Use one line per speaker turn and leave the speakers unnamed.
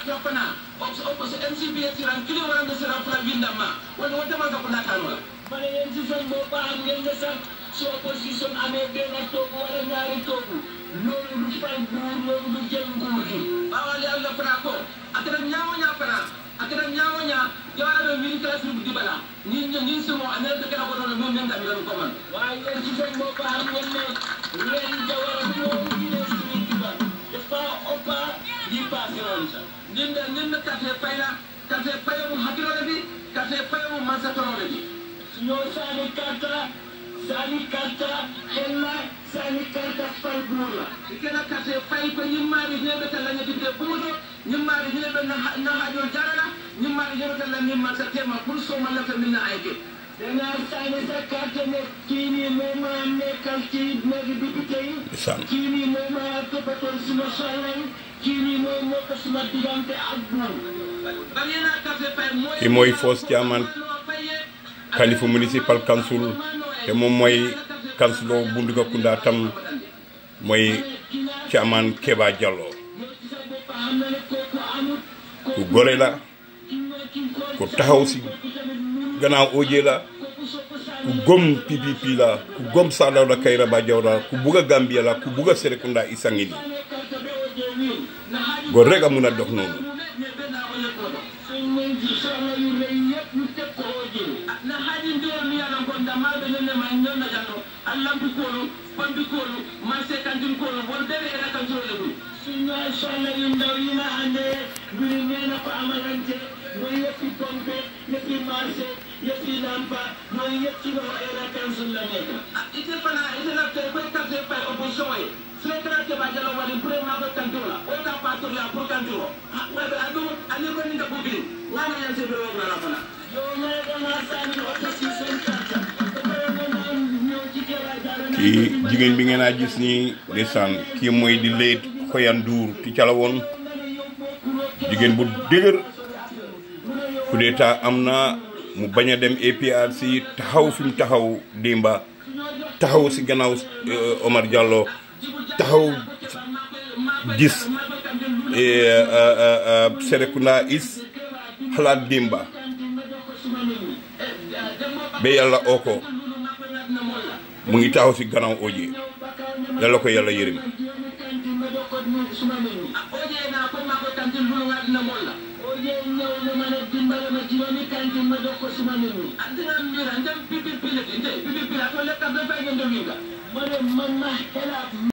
fana MCBS ran kili warande sira fula windamma woni wontaman ka ko natanola
ma ne yéen si seen bopp xam ngeen ne sax su opposition amee benn toogu wala ñaari toogu loolu lu fal nguur loolu lu jël nguur gi.
bawali allah fana ko akata ñawoña fana akata ñawoña jawaraɓe wini kala sirbu dibala ni ni sumo anelde kala ko ɗon min min ɗamiran koman
waaye yéen si seen bopp xam ngeen ne leen jawara bi loolu yile suñu diba dafa ëppa yi passé woon sax.
ndinda ndinda kate payla kate payamu hakkilole bi kate payamu mansatorole bi
ñoo saani karta saani karta xella saani karta fal nguur la.
ikena kate pay ko ñimmari ñeɓe talla ñetide ɓuuɗo ñimmari ñeɓe na haajol jarala ñimmari ñeɓe talla min mansa tema pour somallata min na ayke
dangaa saani sa carte ne kii nii moo ma nekkal ci néegi député yi.
Ndeysaan.
kii nii moo ma toppatoo suma soxla yi. kii nii moo moo ko suma diggante ak buur.
bari yena kate pay moy
Ki mooy Fos Thiaman Khalifa municipal council te moom mooy councilor Bunduga Kunda tam mooy Thiaman Keba Diallo
yow ci sa bopp xam na ne kooku amut.
ku gore la
ki mooy ki ko
ku taxaw si gannaaw OJ la
kooku soo ko
ku
saani.
gom PPP la ku gom Sadawda Kairaba Jawara ku bugg a Gambia la ku bugg a Serekunda Isangili
saani carte be o je wiin. na haaju
góor rek a mun a dox noonu
suñ mën ci soxla yu rëy yëpp ñu teg ko oo jël.
na haji ndiwol mi yalan ko ndammaɓe nenne ma ñonna jallo allambi kolu pambi kolu marché kantin kolu won ɓeɓe era kantirole ɗum
suñ ñooy soxla yu ndaw yi nga àndee mbiri nee na ko amalante mooy yëppi pompe yëppi marché yëppi lampa mooy yëpp ci loxo era council la nekk.
ite fana ite lafte koye carte pay opposition ye secrétaire keɓa jallo waɗi pour ma koye kantiro la o ta patorla pour kantiro waɓe aɗum ani ko ninda bubili ngana yan seɓe wognala fana
yow nga ne dangaa sànni opposition carte ba pare nga naan ñëw ci Keba Jallow naan
kii jigéen bi ngeen a gis nii ndeysaan kii mooy di leet Xoyan Ndour ti cala woon jigéen bu dëgër coup d'état am na mu bañ a dem APRC taxaw fi mu taxaw Dimba taxaw si gannaaw euh, Omar Diallo taxaw gis eh, euh, euh, euh, Serekunda is xalaat Dimba ba yàlla oo ko mu ngi taxaw si gannaaw OJ yàlla ko yàlla yërëm
oje na ko ma koye kantin lulu ngaɗina molla
oje ñëw ne ma ne dimbale ma juróomi kantin ma jox ko suma nit ñi.
antinam mira ndem pipi pileti nte pipi pila to lekka be fay ngende winga
ma ne man ma xelaat